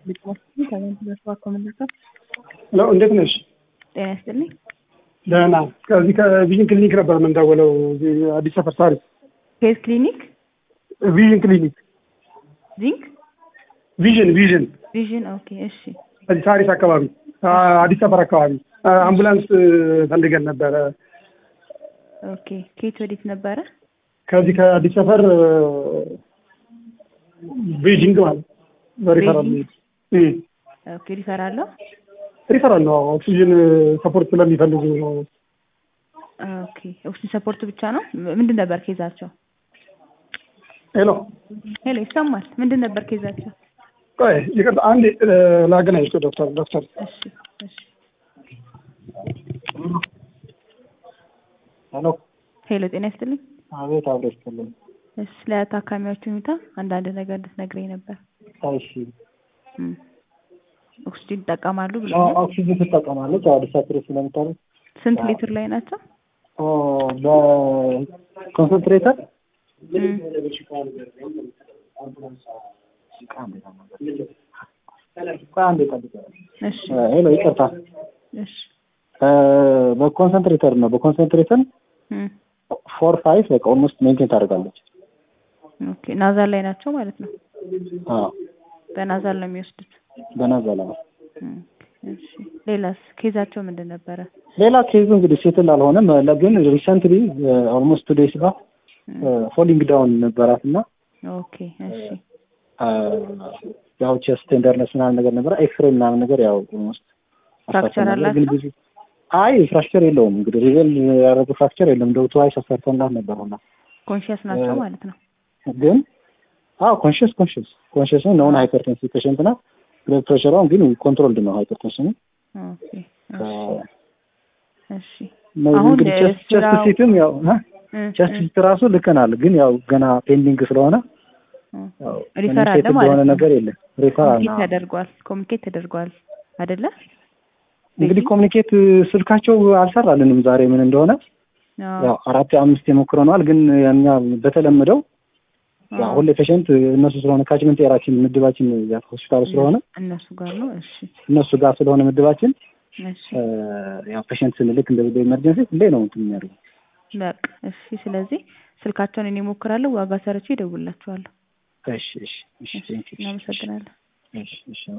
ለው እንዴት ነሽ? ጤና ይስጥልኝ። ደህና። ከዚህ ከቪዥን ክሊኒክ ነበር የምንደውለው እዚህ አዲስ ሰፈር ሳሪስ ኬዝ ክሊኒክ ቪዥን ክሊኒክ ዚንክ ቪዥን ቪዥን ቪዥን። ኦኬ እሺ። እዚህ ሳሪስ አካባቢ አ- አዲስ ሰፈር አካባቢ አ- አምቡላንስ ፈልገን ነበረ። ኦኬ ከየት ወዴት ነበረ? ከዚህ ከአዲስ ሰፈር ቤጂንግ ማለት በሪፈራል ቤጂንግ? እም፣ ኦኬ ሪፈራለሁ። ሪፈራል ነው። ኦክሲጅን ሰፖርት ስለሚፈልጉ ነው። ኦኬ ኦክሲጅን ሰፖርት ብቻ ነው። ም- ምንድን ነበር ኬዛቸው? ሄሎ ሄሎ ይሰማል። ምንድን ነበር ኬዛቸው? ቆይ ይቅርታ አንዴ እ፣ ላገናኝሽ ቆይ ዶክተር ዶክተር እሺ እሺ። ሄሎ ሄሎ ጤና ይስጥልኝ። አቤት አብሮ ይስጥልኝ። እሺ ስለ ታካሚዎች ሁኔታ አንዳንድ ነገር እንድትነግረኝ ነበር። እሺ እም። ኦክሲጅን ይጠቀማሉ ብሎ አዎ፣ ኦክሲጅን ትጠቀማለች። አዲስ አበባ ስለምታደርግ ስንት ሊትር ላይ ናቸው? በኮንሰንትሬተር እም። ቆይ አንዴ ጠብቅ። እሺ ሄሎ ይቅርታ፣ እሺ እ፣ በኮንሰንትሬተር ነው። በኮንሰንትሬተር እም። ፎር ፋይቭ በቃ ኦልሞስት ሜንቴን ታደርጋለች። ኦኬ ናዛል ላይ ናቸው ማለት ነው። አዎ በናዛል ነው የሚወስዱት። በናዛላ ነው። እም። እሺ ሌላስ ኬዛቸው ምንድን ነበረ? ሌላ ኬዙ እንግዲህ ሴትል አልሆነም፣ ለ- ግን ሪሰንትሊ ኦልሞስት ቱ ዴይስ ጋር ፎሊንግ ዳውን ነበራት እና ኦኬ እሺ አ፣ ያው ቼስት ቴንደርነስ ምናምን ነገር ነበረ። ኤክስሬ ምናምን ነገር ያው ኦልሞስት ፍራክቸር አሳተናል። ግን አላቸው? ብዙ አይ ፍራክቸር የለውም እንግዲህ ሪቨል ያደረገ ፍራክቸር የለም። እንደው ትዋይስ አሰርተንላት ነበር ሁላ ኮንሽየስ ናቸው ማለት ነው። ግን አዎ ኮንሽስ ኮንሽስ ኮንሽስ ነው። ነውን ሃይፐርቴንሲቭ ፔሽንት ናት። ብለድ ፕሬሸሯን ግን ኮንትሮልድ ነው ሃይፐርቴንሽኑ። ኦኬ እሺ እሺ ነው አሁን እንግዲህ ቼስት ቼስት ስራው- ሲትም ያው እ? እ፣ ቼስት እ፣ ሲት ራሱ ልከናል። ግን ያው ገና ፔንዲንግ ስለሆነ እ። ያው ሪፈር አለ ሴትል ማለት የሆነ ነው። ነገር የለም። ሪፈር አለ ኮሚኒኬት ተደርጓል። ኮሚኒኬት ተደርጓል አይደለ? እንግዲህ ኮሚኒኬት ስልካቸው አልሰራልንም ዛሬ ምን እንደሆነ አዎ። ያው አራት አምስት የሞክረነዋል። ግን እኛ በተለመደው ያው አዎ። ሁሌ ፔሸንት እነሱ ስለሆነ ካችመንት ኤራችን ምድባችን ያ ሆስፒታሉ ስለሆነ እነሱ ጋር ነው። እሺ እነሱ ጋር ስለሆነ ምድባችን እሺ እ፣ ያው ፔሸንት ስንልክ እንደዚህ በኢመርጀንሲ ሁሌ ነው እንትን የሚያደርጉ። በቃ እሺ። ስለዚህ ስልካቸውን እኔ እሞክራለሁ። ዋጋ ሰርቼ እደውልላችኋለሁ። እሺ እሺ እሺ እሺ ቴንክ ዩ። እናመሰግናለን። እሺ እሺ